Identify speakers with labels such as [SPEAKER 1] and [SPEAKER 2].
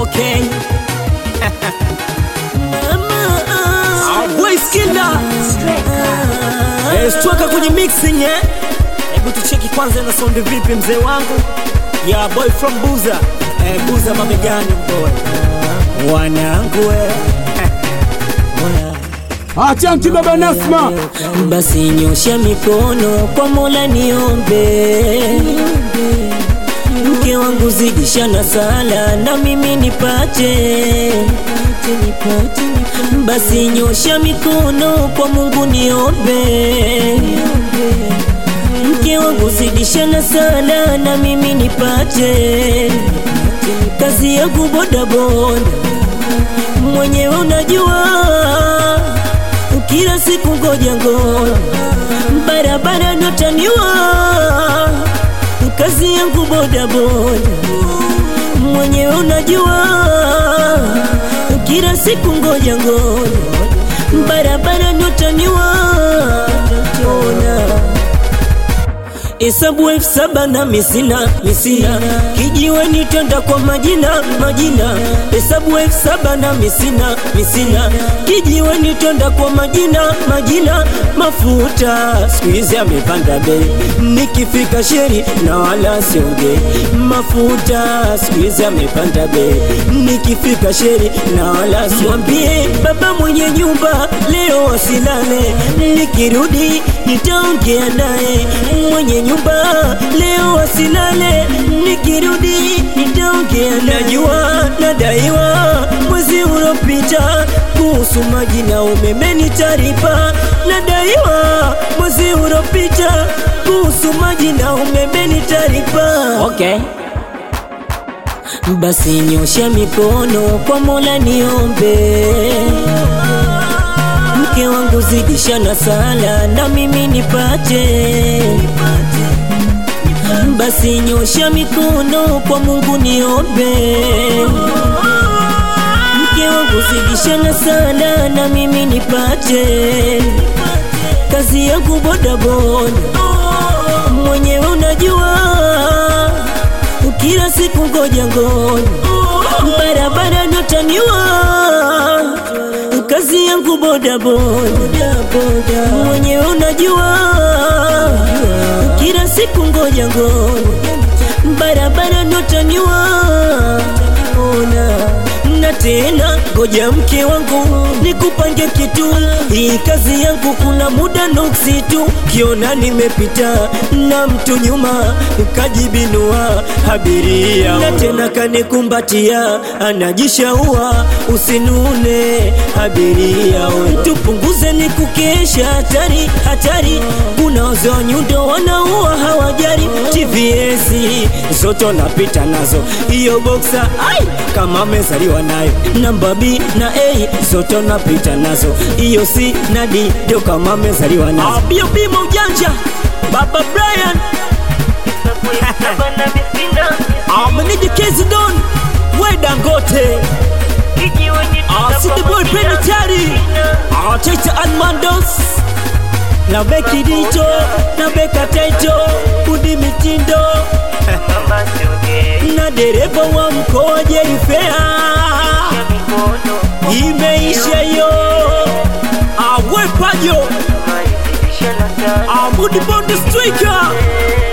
[SPEAKER 1] Okay. Waiskila stuaka kwenye mixing eh? Hebu tucheki kwanza na sound vipi mzee wangu ya boy from Buza eh, Buza mabegani boy wanangu eh.
[SPEAKER 2] Achanki baba Nasma,
[SPEAKER 1] Basi nyosha mikono kwa Mola niombe, mke wangu zidisha na sala na mimi nipate. Basi nyosha mikono kwa Mungu niombe, mke wangu zidisha na sala na mimi nipate. Kazi yangu bodaboda mwenyewe unajua kila siku ngoja ngoja, barabara notaniwa, kazi yangu boda boda, mwenyewe unajua, kila siku ngoja ngoja, barabara notaniwa, ona Hesabu elfu saba na misina misina, kijiweni twenda kwa majina majina. Hesabu elfu saba na misina misina, kijiweni twenda kwa majina majina. Mafuta siku hizi amepanda bei, nikifika sheri na wala siongei. Mafuta siku hizi amepanda bei, nikifika sheri na wala siwambie. Baba mwenye nyumba leo asilale, nikirudi nitaongea naye mwenye nyumba leo asilale, nikirudi nitaongea. Najua nadaiwa mwezi uliopita kuhusu maji na umeme nitaripa. Nadaiwa mwezi uliopita kuhusu maji na umeme nitaripa. Okay. Basi nyosha mikono kwa Mola niombe, mke wangu zidisha na sala na mimi nipate. Basi nyosha mikono kwa Mungu niombe, mke wangu zidisha na sala na mimi nipate. Kazi yangu bodaboda, mwenyewe unajua kila siku ngoja ngoja, barabara notaniwa, kazi yangu boda boda, mwenyewe unajua, kila siku ngoja ngoja, barabara notaniwa, ona na tena ngoja mke wangu nikupange kitu, hii kazi yangu kuna muda nuksi tu, kiona nimepita na mtu nyuma ukajibinua abiria, na tena kanikumbatia anajishaua, usinune abiria, we tupunguze ni kukesha, hatari hatari, kuna wazee wa nyundo wanaua hawajari, TVS zote napita nazo, hiyo boksa ai kama amezaliwa nayo namba B na A zote napita nazo, hiyo C na D ndio kama amezaliwa nazo. Bio bima ujanja Baba Brian Amenije Kezi Don we Dangote City Boy Penitentiary Taita Almandos na Beki Dito na Beka Taito Budi Mitindo na dereva wa mkoa Jerifea imeisha yo awepajo Amudi Bonde Striker